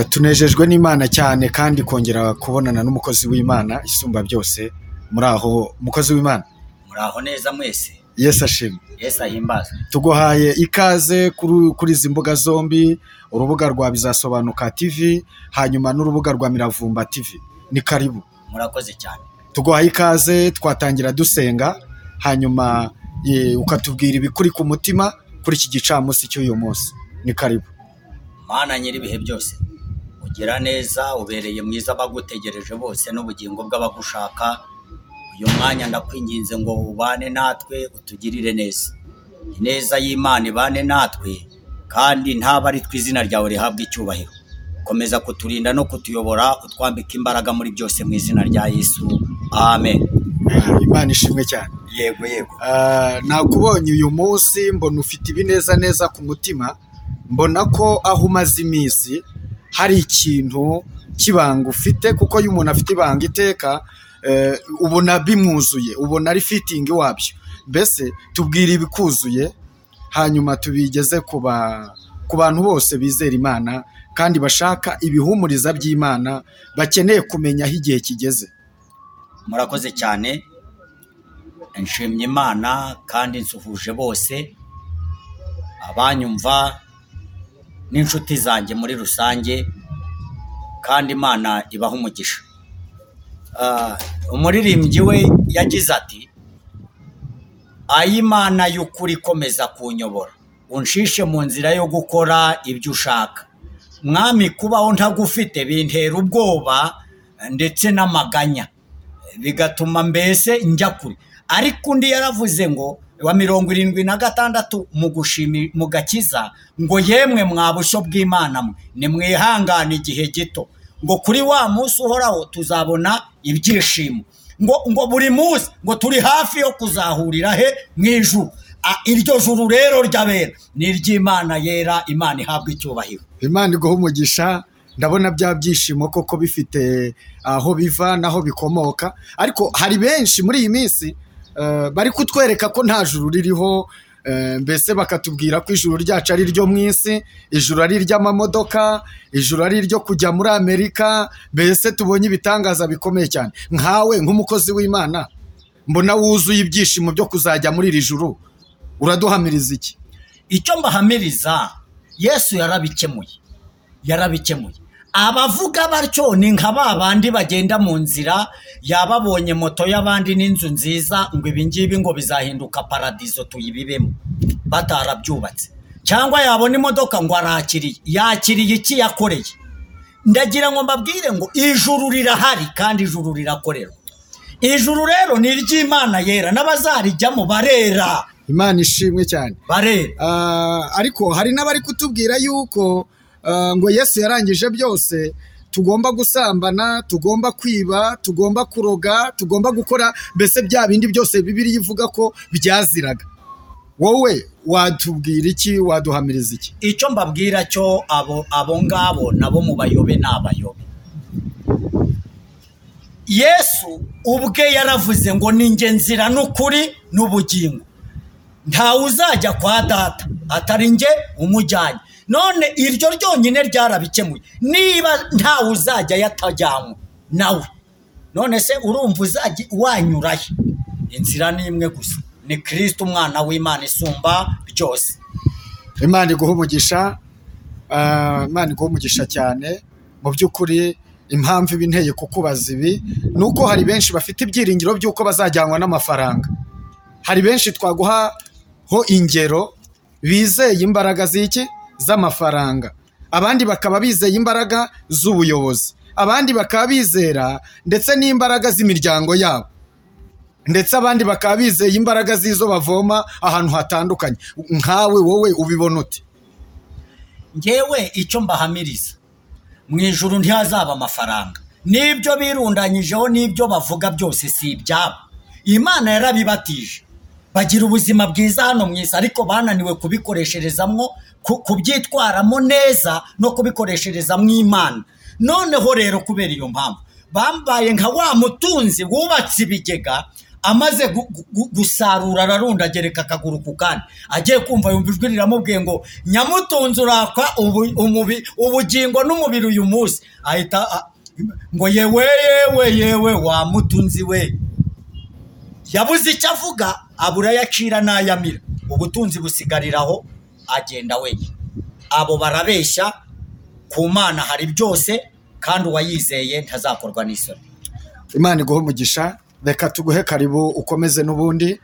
tunejejwe n'Imana cyane kandi kongera kubonana n'umukozi w'Imana isumba byose muraho mukozi w'Imana muraho neza mwese Yesu ashimwe yesu ahimbazwe tuguhaye ikaze kuri kuri izi mbuga zombi urubuga rwa bizasobanuka TV hanyuma n'urubuga rwa miravumba TV ni karibu murakoze cyane tuguhaye ikaze twatangira dusenga hanyuma eh, ukatubwira ibikuri ku mutima kuri iki gicamunsi cy'uyu munsi ni karibu mana nyir'ibihe byose ugira neza ubereye mwiza abagutegereje bose n'ubugingo bw'abagushaka uyu mwanya ndakwinginze ngo ubane natwe utugirire neza ineza y'imana ibane natwe kandi ntaba ari twe izina ryawe rihabwa icyubahiro komeza kuturinda no kutuyobora utwambika imbaraga muri byose mu izina rya yesu amen Imana ishimwe cyane yego yego Ah, nakubonye uyu munsi mbona ufite ibineza neza ku mutima mbona ko aho umaze iminsi hari ikintu cy'ibanga ufite kuko iyo umuntu afite ibanga iteka eh, ubona bimwuzuye ubona ari fitingi wabyo mbese tubwire ibikuzuye hanyuma tubigeze ku ba- ku bantu bose bizera imana kandi bashaka ibihumuriza by'imana bakeneye kumenya aho igihe kigeze murakoze cyane nshimye imana kandi nsuhuje bose abanyumva n'inshuti zanjye muri rusange kandi imana ibaha umugisha Ah, umuririmbyi we yagize ati ay'imana y'ukuri ikomeza kunyobora unshishe mu nzira yo gukora ibyo ushaka mwami kubaho ntagufite bintera ubwoba ndetse n'amaganya bigatuma mbese njya kure ariko undi yaravuze ngo wa mirongo irindwi na gatandatu mu gushimi mu gakiza ngo yemwe mwa bushyo bw'imana mwe nimwihangane igihe gito ngo kuri wa munsi uhoraho tuzabona ibyishimo ngo ngo buri munsi ngo turi hafi yo kuzahurira he mu ijuru Ah, iryo juru rero ryabera ni iry'imana yera imana ihabwa icyubahiro imana iguha umugisha ndabona bya byishimo koko bifite aho biva n'aho bikomoka ariko hari benshi muri iyi minsi eh, bari kutwereka ko nta juru ririho eh, mbese bakatubwira ko ijuru ryacu ari ryo mu isi ijuru ari iry'amamodoka ijuru ari iryo kujya muri amerika mbese tubonye ibitangaza bikomeye cyane nkawe nk'umukozi w'imana mbona wuzuye ibyishimo byo kuzajya muri iri juru uraduhamiriza iki icyo mbahamiriza yesu yarabikemuye yarabikemuye abavuga batyo ni nka ba bandi bagenda mu nzira yababonye moto y'abandi n'inzu nziza ngo ibi ngibi ngo bizahinduka paradizo tuyibibemo batarabyubatse cyangwa yabona imodoka ngo arakiriye yakiriye iki yakoreye ndagira ngo mbabwire ngo ijuru rirahari kandi ijuru rirakorerwa ijuru rero ni iry'imana yera n'abazarijyamo barera imana ishimwe cyane barera Ah, ariko hari n'abari kutubwira yuko ah, ngo yesu yarangije byose tugomba gusambana tugomba kwiba tugomba kuroga tugomba gukora mbese bya bindi byose bibiri ivuga ko byaziraga wowe watubwira iki waduhamiriza iki icyo mbabwira cyo abo abo ngabo nabo mu bayobe ni abayobe yesu ubwe yaravuze ngo ni njye nzira n'ukuri n'ubugingo ntawe uzajya kwa data atari njye umujyanye none iryo ryonyine ryarabikemuye niba ntawe uzajya yatajyanywe nawe none se urumva uzajya wanyurahe inzira ni imwe gusa ni kirisiti umwana w'imana isumba byose imana iguha umugisha ah, imana iguha umugisha cyane mu by'ukuri impamvu iba inteye kukubaza ibi ni uko hari benshi bafite ibyiringiro by'uko bazajyanwa n'amafaranga hari benshi twaguhaho ingero bizeye imbaraga z'iki z'amafaranga abandi bakaba bizeye imbaraga z'ubuyobozi abandi bakaba bizera ndetse n'imbaraga z'imiryango yabo ndetse abandi bakaba bizeye imbaraga z'izo bavoma ahantu hatandukanye nkawe wowe ubibona ute ngewe icyo mbahamiriza mu ijuru ntihazaba amafaranga n'ibyo birundanyijeho n'ibyo bavuga byose si ibyabo imana yarabibatije bagira ubuzima bwiza hano mu isi ariko bananiwe kubikoresherezamwo ku- kubyitwaramo neza no kubikoreshereza mu imana noneho rero kubera iyo mpamvu bambaye nka wa mutunzi wubatse ibigega amaze gu- gu- gusarura ararunda agereka akaguru ku kandi agiye kumva yumva ijwi riramubwiye ngo nyamutunze urakwa ubu- umubi- ubugingo n'umubiri uyu munsi ahita a- ngo yewe yewe yewe wa mutunzi we yabuze icyo avuga abura ayo acira n'ayamira ubutunzi busigariraho agenda wenyine abo barabeshya ku mana hari byose kandi uwayizeye ntazakorwa n'isoni imana iguhe umugisha reka tuguhe karibu ukomeze n'ubundi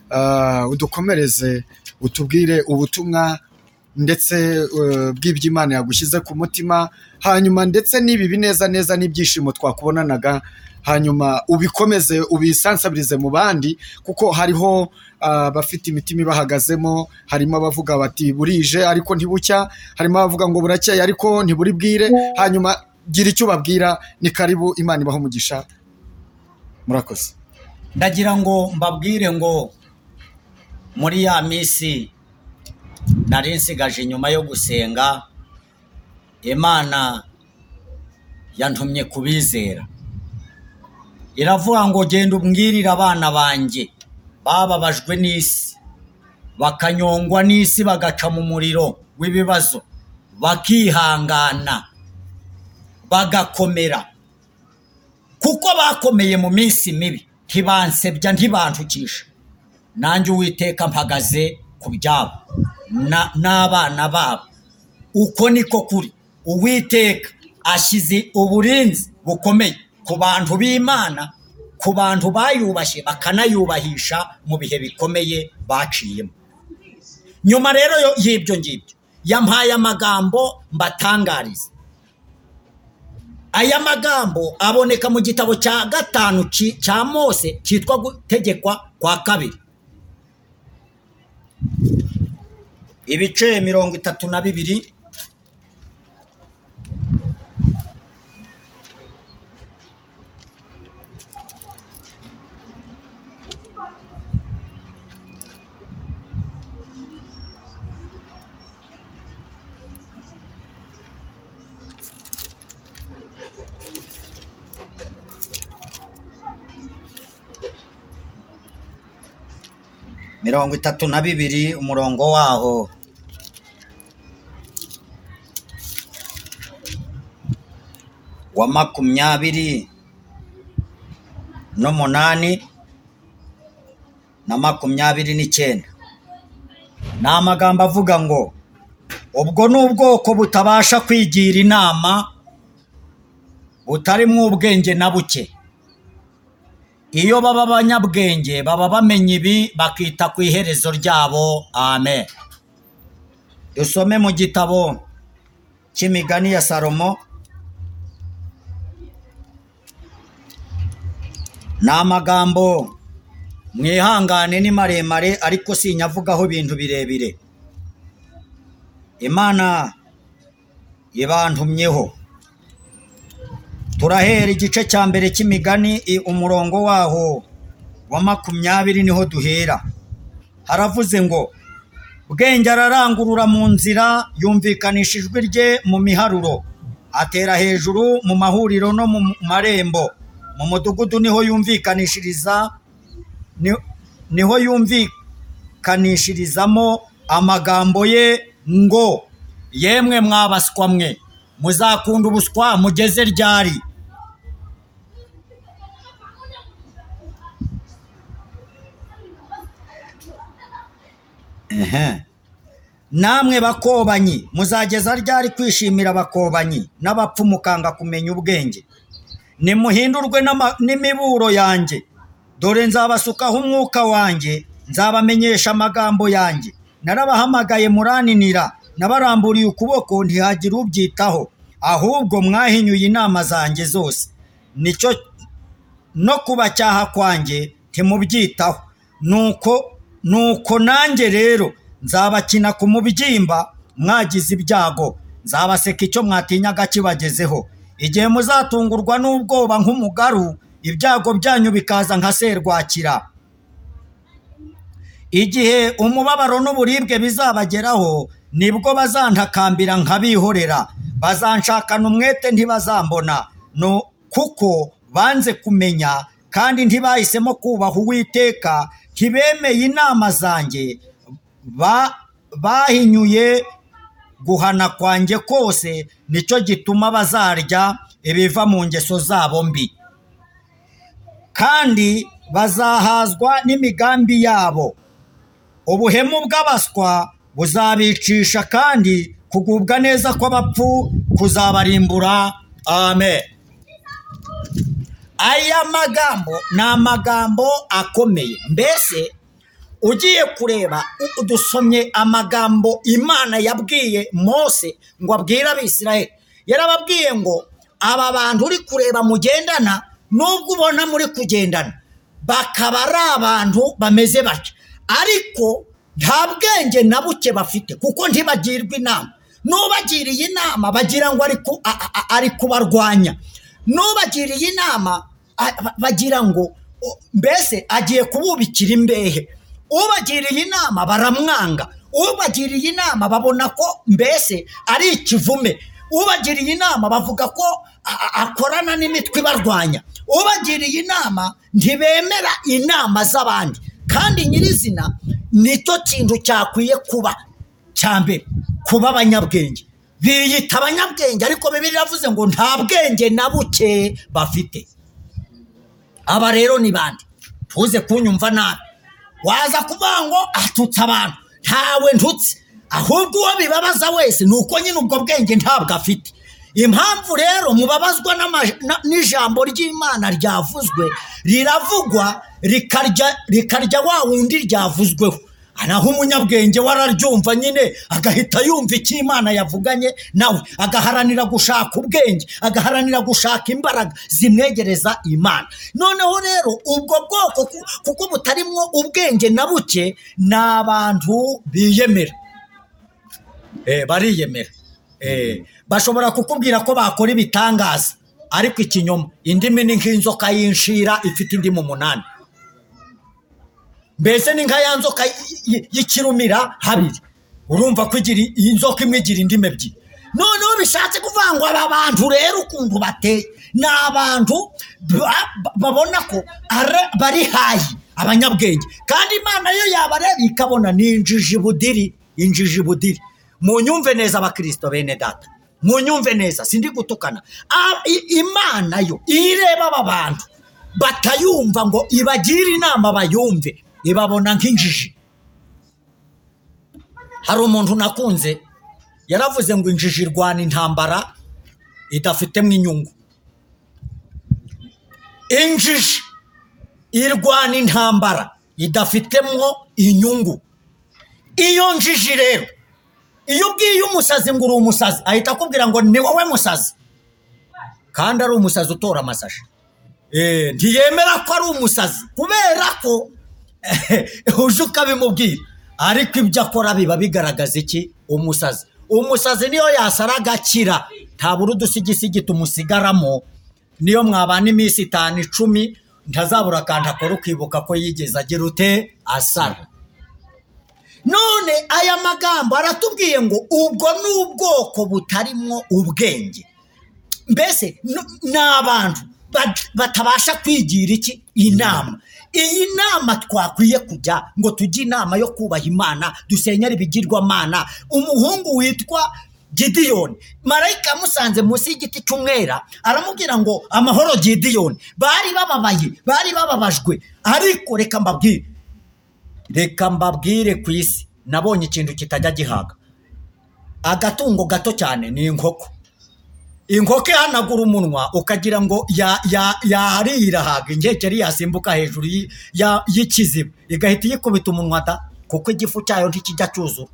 Ah, udukomereze utubwire ubutumwa ndetse eh, bw'ibyo imana yagushyize ku mutima hanyuma ndetse n'ibi bineza neza n'ibyishimo twakubonanaga hanyuma ubikomeze ubisansabirize mu bandi kuko hariho ah, abafite imitima ibahagazemo harimo abavuga bati burije ariko ntibucya harimo abavuga ngo burakeye ariko ntiburibwire hanyuma gira icyo ubabwira ni karibu imana ibaha umugisha murakoze ndagira ngo mbabwire ngo muri ya minsi nari nsigaje nyuma yo gusenga imana yantumye kubizera iravuga ngo genda umbwirire abana banjye bababajwe n'isi bakanyongwa n'isi bagaca mu muriro w'ibibazo bakihangana bagakomera kuko bakomeye mu minsi mibi ntibansebya ntibantukisha nanjye uwiteka mpagaze ku byabo na- n'abana babo uko niko kuri uwiteka ashyize uburinzi bukomeye ku bantu b'imana ku bantu bayubashye bakanayubahisha mu bihe bikomeye baciyemo nyuma rero yo- y'ibyo ngibyo yampaye amagambo mbatangariza aya magambo aboneka mu gitabo cya gatanu ki- cya mose cyitwa gutegekwa kwa kabiri ibice mirongo itatu na bibiri mirongo itatu na bibiri umurongo waho wa makumyabiri n'umunani na makumyabiri n'icyenda ni amagambo avuga ngo ubwo ni ubwoko butabasha kwigira inama butarimo ubwenge na buke iyo baba abanyabwenge baba bamenya ibi bakita ku iherezo ryabo amen dusome mu gitabo cy'imigani ya salomo ni amagambo mwihangane ni maremare ariko sinyavugaho ibintu birebire imana ibantumyeho turahera igice cya mbere cy'imigani i- umurongo waho wa makumyabiri niho duhera haravuze ngo bwenge ararangurura mu nzira yumvikanisha ijwi rye mu miharuro atera hejuru mu mahuriro no mu marembo mu mudugudu niho yumvikanishiriza ni- niho yumvikanishirizamo amagambo ye ngo yemwe mwabaswa mwe muzakunda ubuswa mugeze ryari Ehe. namwe bakobanyi muzageza ryari kwishimira abakobanyi n'abapfu mukanga kumenya ubwenge nimuhindurwe n'ama- n'imiburo yanjye dore nzabasukaho umwuka wanjye nzabamenyesha amagambo yanjye narabahamagaye murananira nabaramburiye ukuboko ntihagira ubyitaho ahubwo mwahinyuye inama zanjye zose nicyo no kubacyaha kwanjye ntimubyitaho nuko nuko nanjye rero nzabakina ku mubyimba mwagize ibyago nzabaseka icyo mwatinyaga kibagezeho igihe muzatungurwa n'ubwoba nk'umugaru ibyago byanyu bikaza nka serwakira igihe umubabaro n'uburibwe bizabageraho nibwo bazantakambira nkabihorera bazanshakana umwete ntibazambona no kuko banze kumenya kandi ntibahisemo kubaha uwiteka ntibemeye inama zanjye ba- bahinyuye guhana kwanjye kose nicyo gituma bazarya ibiva mu ngeso zabo mbi kandi bazahazwa n'imigambi yabo ubuhemu bw'abaswa buzabicisha kandi kugubwa neza kw'abapfu kuzabarimbura amen aya magambo ni amagambo akomeye mbese ugiye kureba u- dusomye amagambo imana yabwiye mose ngo abwire abisiraheli yarababwiye ngo aba bantu uri kureba mugendana nubwo ubona muri kugendana bakaba ari abantu bameze batya ariko nta bwenge na buke bafite kuko ntibagirwa inama n'ubagiriye inama bagira ngo ari ku- a- a- ari kubarwanya n'ubagiriye inama a- ba- bagira ngo o- mbese agiye kububikira imbehe ubagiriye inama baramwanga ubagiriye inama babona ko mbese ari ikivume ubagiriye inama bavuga ko a- a- akorana n'imitwe ibarwanya ubagiriye inama ntibemera inama z'abandi kandi nyirizina nicyo kintu cyakwiye kuba cya mbere kuba abanyabwenge biyita abanyabwenge ariko bibiri yavuze ngo nta bwenge na buke bafite aba rero ni bande tuze kunyumva nabi waza kuvuga ngo atutse abantu ntawe ntutse ahubwo uwo bibabaza wese ni uko nyine ubwo bwenge ntabwo afite impamvu rero mubabazwa n'ama- na- n'ijambo ry'imana ryavuzwe riravugwa rikarya rikarya wa wundi ryavuzweho naho umunyabwenge we araryumva nyine agahita yumva icyo imana yavuganye nawe agaharanira gushaka ubwenge agaharanira gushaka imbaraga zimwegereza imana noneho rero ubwo bwoko ku- kuko butarimwo ubwenge na buke ni abantu biyemera Eh, bariyemera Eh, bashobora kukubwira ko bakora ibitangaza ariko ikinyoma indimi ni nk'inzoka y'inshira ifite indimu umunani mbese ni nka ya nzoka y- y- y'ikirumira habiri urumva ko igira i- iyi nzoka imwe igira indimi ebyiri noneho bishatse kuvuga ngo aba bantu rero ukuntu bateye ni abantu ba- ba- babona ko ara- bari hayi abanyabwenge kandi imana yo yabareba ikabona ni injiji budiri injiji budiri munyumve neza abakirisito bene data munyumve neza sindi gutukana A- i- imana yo ireba aba bantu batayumva ngo ibagire inama bayumve ibabona nk'injiji hari umuntu nakunze yaravuze ngo injiji irwana intambara idafitemo inyungu injiji irwana intambara idafitemo inyungu iyo njiji rero iyo ubwiye umusazi ngo uri umusazi ahita akubwira ngo ni wowe musazi kandi ari umusazi utora amasashi Eh, ntiyemera ko ari umusazi kubera ko uje ukabimubwira ariko ibyo akora biba bigaragaza iki umusazi umusazi niyo yasara agakira ntabura udusigisigi tumusigaramo niyo mwabana iminsi itanu icumi ntazabura akantu akora ukibuka ko yigeze agira ute asara none aya magambo aratubwiye ngo ubwo ni ubwoko butarimwo ubwenge mbese n- ni abantu bat- batabasha kwigira iki inama iyi nama twakwiye kujya ngo tujye inama yo kubaha imana dusenyera ibigirwamana umuhungu witwa gidiyoni marayika yamusanze munsi y'igiti cy'umwera aramubwira ngo amahoro gidiyoni bari bababaye bari bababajwe ariko reka mbabwire reka mbabwire ku isi nabonye ikintu kitajya gihaga agatungo gato cyane ni inkoko inkoko ihanagura umunwa ukagira ngo ya- ya- yariye irahaga ingekeri yasimbuka hejuru y'i- ya- y'ikiziba igahita iyikubita umunwa da kuko igifu cyayo ntikijya cyuzura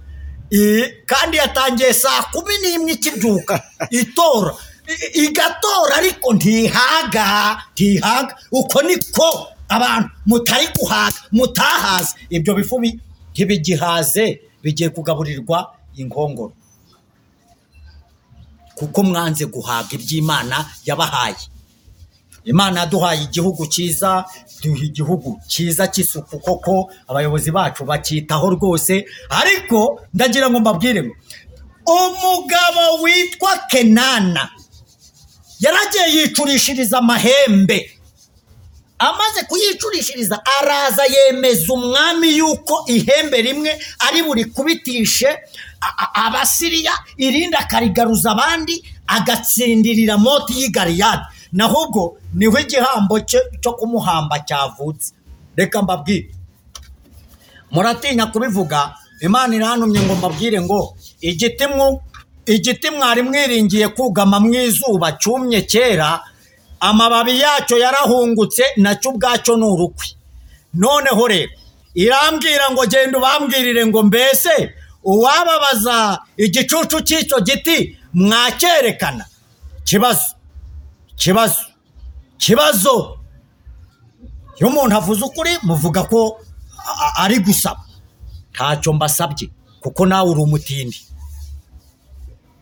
I- kandi yatangiye saa kumi n'imwe ikibyuka itora I- igatora ariko ntihaga ntihaga uko niko abantu mutari guhaga mutahaze ibyo bifu bi- ntibigihaze bigiye kugaburirwa inkongoro kuko mwanze guhaga iby'imana yabahaye imana yaduhaye igihugu cyiza duha igihugu cyiza cy'isuku koko abayobozi bacu bacyitaho rwose ariko ndagira ngo mbabwire ngo umugabo witwa kenana yaragiye yicurishiriza amahembe amaze kuyicurishiriza araza yemeza umwami yuko ihembe rimwe ari buri kubitishe a- a- abasiriya irindi akarigaruza abandi agatsindirira moti y'i Galeyadi. naho ubwo niho igihambo cye cyo kumuhamba cyavutse reka mbabwire muratinya kubivuga imana irantumye ngo mbabwire ngo igiti mwu igiti mwari mwiringiye kugama mu izuba cyumye kera amababi yacyo yarahungutse nacyo ubwacyo ni urukwi noneho rero irambwira ngo genda ubambwirire ngo mbese uwababaza igicucu cy'icyo giti mwacyerekana kibazo kibazo kibazo iyo umuntu avuze ukuri muvuga ko a- a- ari gusaba ntacyo mbasabye kuko nawe uri umutindi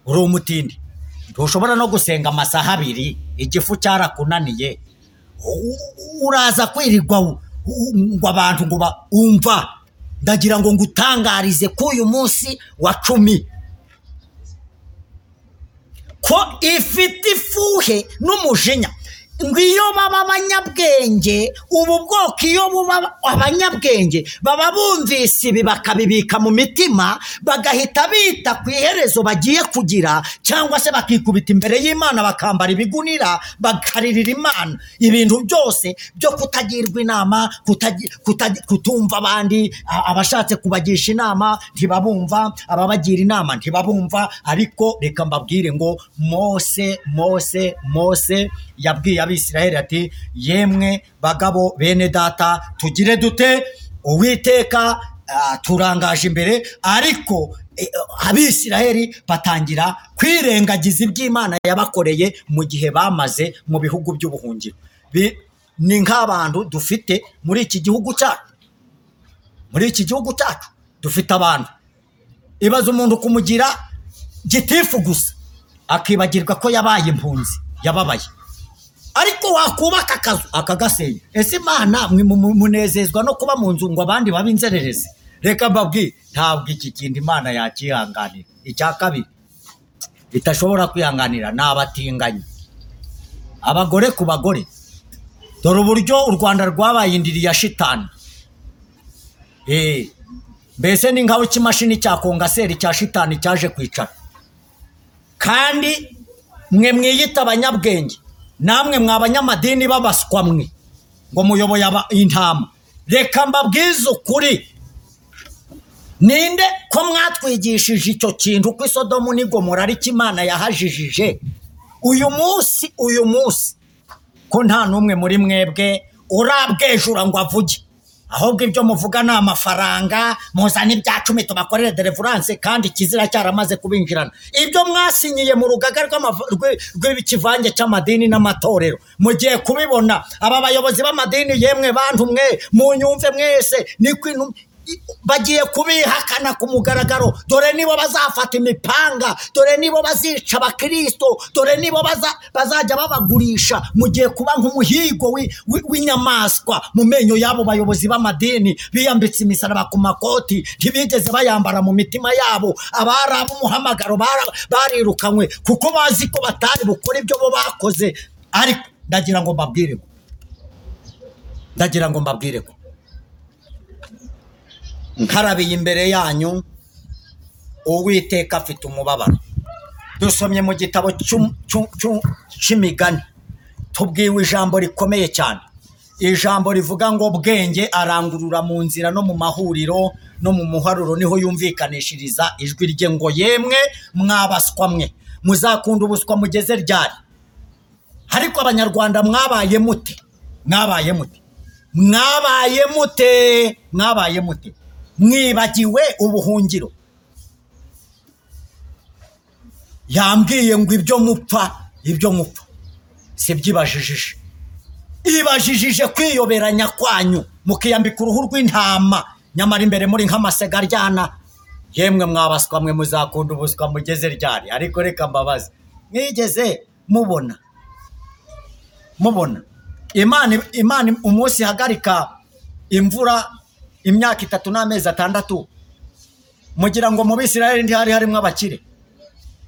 uri umutindi ntushobora no gusenga amasaha abiri igifu cyarakunaniye U- u- uraza kwirirwa u- u- ngo abantu ngo ba- umva ndagira ngo ngutangarize ko uyu munsi wa cumi ko ifite ifuhe n'umujinya ngo iyo baba abanyabwenge ubu bwoko iyo buba abanyabwenge baba bumvise ibi bakabibika mu mitima bagahita bita ku iherezo bagiye kugira cyangwa se bakikubita imbere y'imana bakambara ibigunira bakaririra imana ibintu byose byo kutagirwa inama kutagi- kutagi- kutumva abandi a- abashatse kubagisha inama ntibabumva ababagira inama ntibabumva ariko reka mbabwire ngo mose mose mose yabwiye abisiraheli ati yemwe bagabo bene data tugire dute uwiteka ah, turangaje imbere ariko eh, abisiraheli batangira kwirengagiza iby'imana yabakoreye mu gihe bamaze mu bihugu by'ubuhungiro Bi- ni nk'abantu dufite muri iki gihugu cyacu muri iki gihugu cyacu dufite abantu ibaza umuntu kumugira gitifu gusa akibagirwa ko yabaye impunzi yababaye ariko wakubaka akazu akagasenya ese imana mwe mu- mu- munezezwa no kuba mu nzu ngo abandi babe inzererezi reka mbabwire ntabwo iki kintu imana yakihanganira icya kabiri itashobora kwihanganira ni abatinganyi abagore ku bagore dore uburyo u rwanda rwabaye indiri ya shitani Eh, mbese ni nkaho ikimashini cya kongaseri cya shitani cyaje kwicara kandi mwe mwiyita abanyabwenge namwe mwa banyamadini babaswa mwe ngo muyoboye aba- intama reka mbabwize ukuri ninde ko mwatwigishije icyo kintu ko isodomu n'igomora ariko imana yahajijije uyu munsi uyu munsi ko nta n'umwe muri mwebwe urabwejura ngo avuge ahubwo ibyo muvuga ni amafaranga muzana ibya cumi tubakorere deliverance kandi ikizira cyaramaze kubinjirana ibyo mwasinyiye mu rugaga rw'amava- rw- rw'ikivange cy'amadini n'amatorero mugiye kubibona aba bayobozi b'amadini yemwe bantu mwe munyumve mwese ni ko intu- i- bagiye kubihakana ku mugaragaro dore nibo bazafata imipanga dore nibo bazica abakirisito dore nibo baza- bazajya babagurisha mugiye kuba nk'umuhigo wi- wi- w'inyamaswa mu menyo y'abo bayobozi b'amadini biyambitse imisaraba ku makoti ntibigeze bayambara mu mitima yabo abari ab'umuhamagaro bara- barirukanywe kuko bazi ko batari bukora ibyo bo bakoze ariko ndagira ngo mbabwire ko ndagira ngo mbabwire ko nkarabiye imbere yanyu uwiteka afite umubabaro dusomye mu gitabo cy'um- cy'u- cy'u- cy'imigani tubwiwe ijambo rikomeye cyane ijambo rivuga ngo bwenge arangurura mu nzira no mu mahuriro no mu muharuro niho yumvikanishiriza ijwi rye ngo yemwe mwabaswa mwe muzakunda ubuswa mugeze ryari ariko abanyarwanda mwabaye mute mwabaye mute mwabaye mute mwabaye mute mwibagiwe ubuhungiro yambwiye ngo ibyo mupfa ibyo mupfa sibyibajijije ibajijije kwiyoberanya kwanyu mukiyambika uruhu rw'intama nyamara imbere muri nk'amasega aryana yemwe mwabaswa mwe muzakunda ubuswa mugeze ryari ariko reka mbabaze mwigeze mubona mubona imana imana umunsi ihagarika imvura imyaka itatu n'amezi atandatu mugira ngo mu bisirayeli ntihari harimo abakire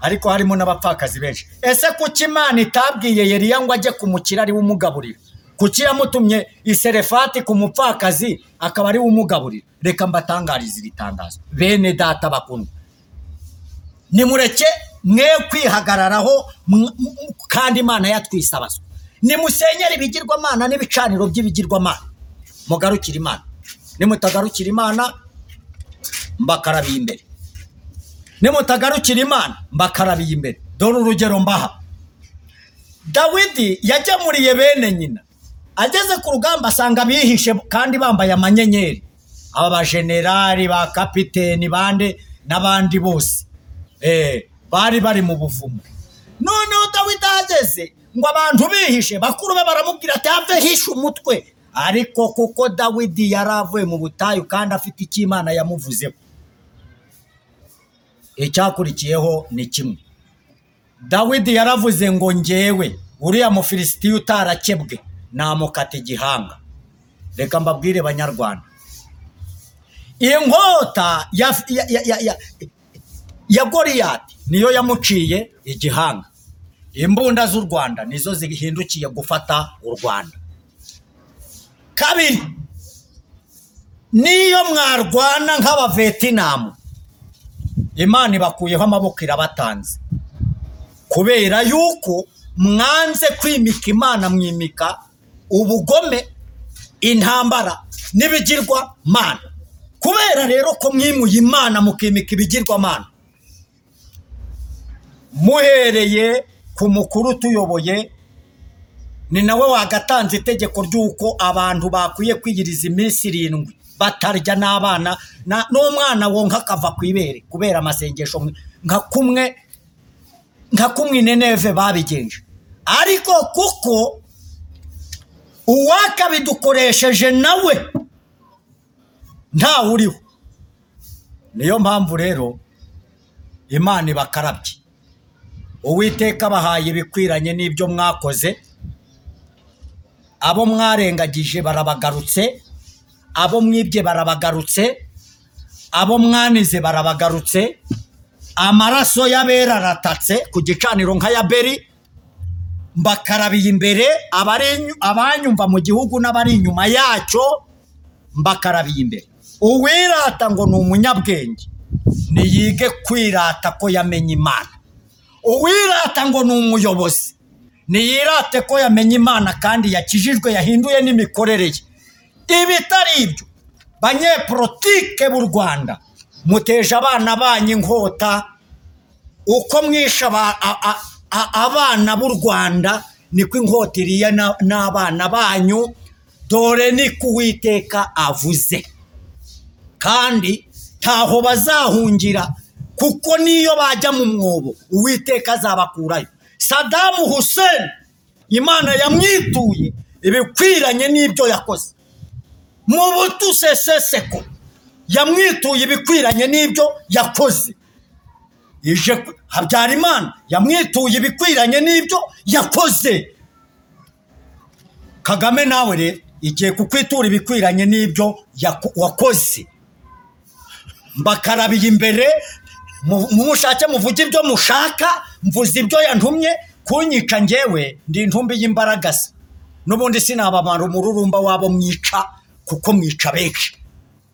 ariko harimo n'abapfakazi benshi ese kuki imana itabwiye yeriya ngo ajye kumukira ariwe umugaburira kuki yamutumye iserefati ku mupfakazi akaba ariwe umugaburira reka mbatangarize iri tangazo bene data bakundwa nimureke mwe kwihagararaho m- m- kandi imana yatwisabazwa nimusenyere ibigirwamana n'ibicaniro by'ibigirwamana mugarukire imana nimutagarukira imana mbakarabiye imbere nimutagarukira imana mbakarabiye imbere dore urugero mbaha dawidi yagemuriye bene nyina ageze ku rugamba asanga bihishe kandi bambaye amanyenyeri aba bajenerali ba kapiteni bande n'abandi bose Eh, bari bari mu buvumo noneho dawidi ahageze ngo abantu bihishe bakuru be baramubwira ati have hishe umutwe ariko kuko dawidi yari avuye mu butayu kandi afite icyo imana yamuvuzeho icyakurikiyeho ni kimwe dawidi yaravuze ngo ngewe uriya mufilisitiya utarakebwe namukata igihanga reka mbabwire banyarwanda inkota ya, ya, ya, ya, ya, ya goriyati niyo yamuciye igihanga imbunda z'u rwanda nizo zihindukiye gufata u rwanda kabiri niyo mwarwana nk'abavetinamu imana ibakuyeho amaboko irabatanze kubera yuko mwanze kwimika imana mwimika ubugome intambara n'ibigirwa mana kubera rero ko mwimuye imana mukimika ibigirwa mana muhereye ku mukuru utuyoboye ni nawe wagatanze itegeko ry'uko abantu bakwiye kwiyiriza iminsi irindwi batarya n'abana na- n'umwana wonka akava ku ibere kubera amasengesho mwe- nka kumwe nka kumwe ineneve babigenje ariko kuko uwakabidukoresheje nawe ntawe uriho niyo mpamvu rero imana ibakarabye uwiteka bahaye ibikwiranye n'ibyo mwakoze abo mwarengagije barabagarutse abo mwibye barabagarutse abo mwanize barabagarutse amaraso y'abera aratatse ku gicaniro nka ya beri mbakarabiye imbere abari- abanyumva mu gihugu n'abari inyuma yacyo mbakarabiye imbere uwirata ngo ni umunyabwenge niyige kwirata ko yamenye imana uwirata ngo ni umuyobozi niyirate ko yamenye imana kandi yakijijwe yahinduye n'imikorere ye ibitari ibyo banyepolitike b'u rwanda muteje abana banyu inkota uko mwishe aba- a- a- a- abana b'u rwanda niko inkota iriye na- n'abana banyu dore niko uwiteka avuze kandi ntaho bazahungira kuko niyo bajya mu mwobo uwiteka azabakurayo sadamu hussein imana yamwituye ibikwiranye n'ibyo yakoze mu butuseseseko yamwituye ibikwiranye n'ibyo yakoze ije ku- habyarimana yamwituye ibikwiranye n'ibyo yakoze kagame nawe rero igiye kukwitura ibikwiranye n'ibyo yako- wakoze mbakarabiye imbere mu- mumushake muvuge ibyo mushaka mvuze ibyo yantumye kunyica ngewe ndi intumbi y'imbaragasa n'ubundi sinabamara umururumba wabo mwica kuko mwica benshi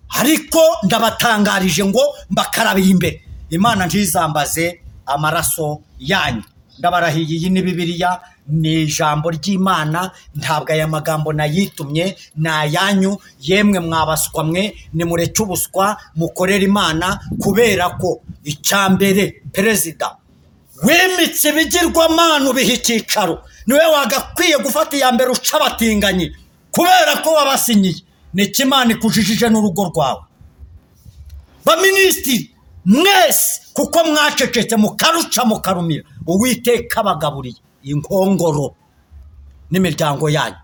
ariko ndabatangarije ngo mbakarabiye imbere imana ntizambaze amaraso yanyu ndabarahiye iyi ni bibiliya ni ijambo ry'imana ntabwo aya magambo nayitumye ni ayanyu yemwe mwabaswa mwe nimureke ubuswa mukorere imana kubera ko icya mbere perezida wimitse ibigirwamana ubiha icyicaro niwe wagakwiye gufata iya mbere uca abatinganyi kubera ko wabasinyiye niko imana ikujijije n'urugo rwawe baminisitiri mwese kuko mwacecetse mukaruca mukarumira uwiteka abagaburiye inkongoro n'imiryango yanyu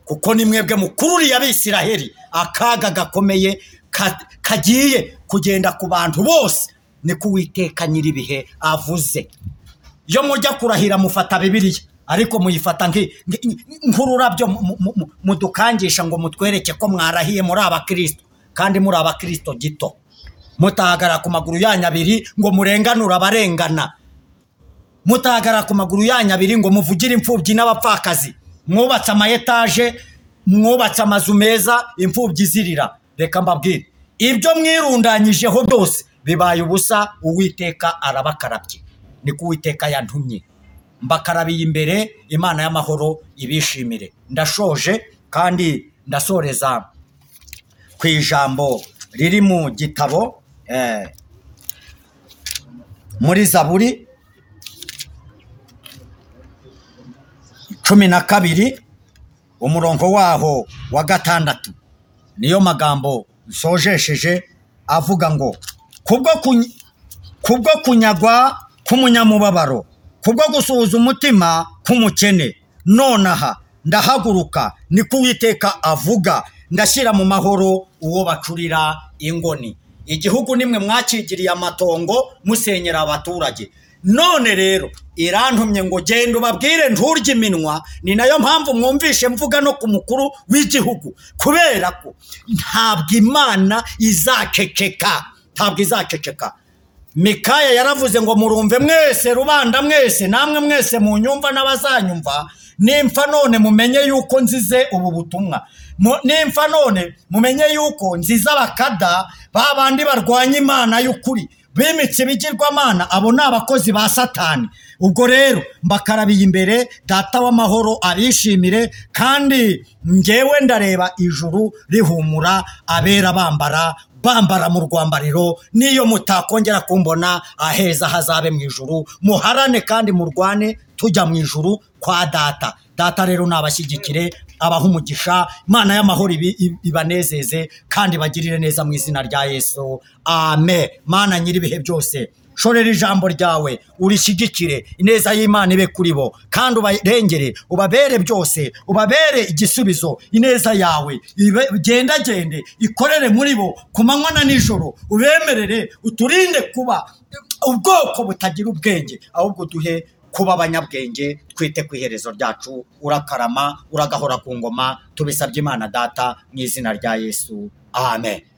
kuko ni mwebwe mukururiye abisiraheli akaga gakomeye ka- kagiye kugenda ku bantu bose niko uwiteka nyir'ibihe avuze iyo mujya kurahira mufata bibiriya ariko muyifata nki- nki- nk'ururabyo mu- mu- mu- mudukangisha ngo mutwereke ko mwarahiye muri abakristo kandi muri abakristo gito mutahagarara ku maguru yanyu abiri ngo murenganure abarengana mutahagarara ku maguru yanyu abiri ngo muvugire imfubyi n'abapfakazi mwubatse ama etaje mwubatse amazu meza imfubyi izirira reka mbabwire ibyo mwirundanyijeho byose bibaye ubusa uwiteka arabakarabye ni ko uwiteka yantumye mbakarabiye imbere imana y'amahoro ibishimire ndashoje kandi ndasoreza ku ijambo riri mu gitabo eh, muri zaburi cumi na kabiri umurongo waho wa gatandatu niyo magambo nsojesheje avuga ngo kubwo kuny- kubwo kunyagwa k'umunyamubabaro kubwo gusuhuza umutima k'umukene nonaha ndahaguruka niko uwiteka avuga ndashyira mu mahoro uwo bacurira ingoni igihugu nimwe mwakigiriye amatongo musenyera abaturage none rero irantumye ngo genda ubabwire nturye iminwa ni nayo mpamvu mwumvishe mvuga no ku mukuru w'igihugu kubera ko ntabwo imana izakekeka ntabwo izakeceka mikaya yaravuze ngo murumve mwese rubanda mwese namwe mwese mu nyumva n'abazanyumva nimfa none mumenye yuko nzize ubu butumwa Mu- nimfa none mumenye yuko nzize abakada ba bandi barwanya imana y'ukuri bimitse ibigirwamana abo ni abakozi ba satani ubwo rero mbakarabiye imbere data w'amahoro abishimire kandi ngewe ndareba ijuru rihumura abera bambara bambara mu rwambariro n'iyo mutakongera kumbona aheza hazabe mu ijuru muharane kandi murwane tujya mu ijuru kwa data data rero nabashyigikire abaha umugisha imana y'amahoro ibi- ibi- ibanezeze kandi bagirire neza mu izina rya yesu amen mana nyir'ibihe byose shorera ijambo ryawe urishyigikire ineza y'imana ibe kuri bo kandi ubarengere ubabere byose ubabere igisubizo ineza yawe ibe- igendagende ikorere muri bo ku manywa na nijoro ubemerere uturinde kuba ubwoko butagira ubwenge ahubwo duhe kuba abanyabwenge twite ku iherezo ryacu urakarama uragahora ku ngoma tubisabye imana data mu izina rya yesu amen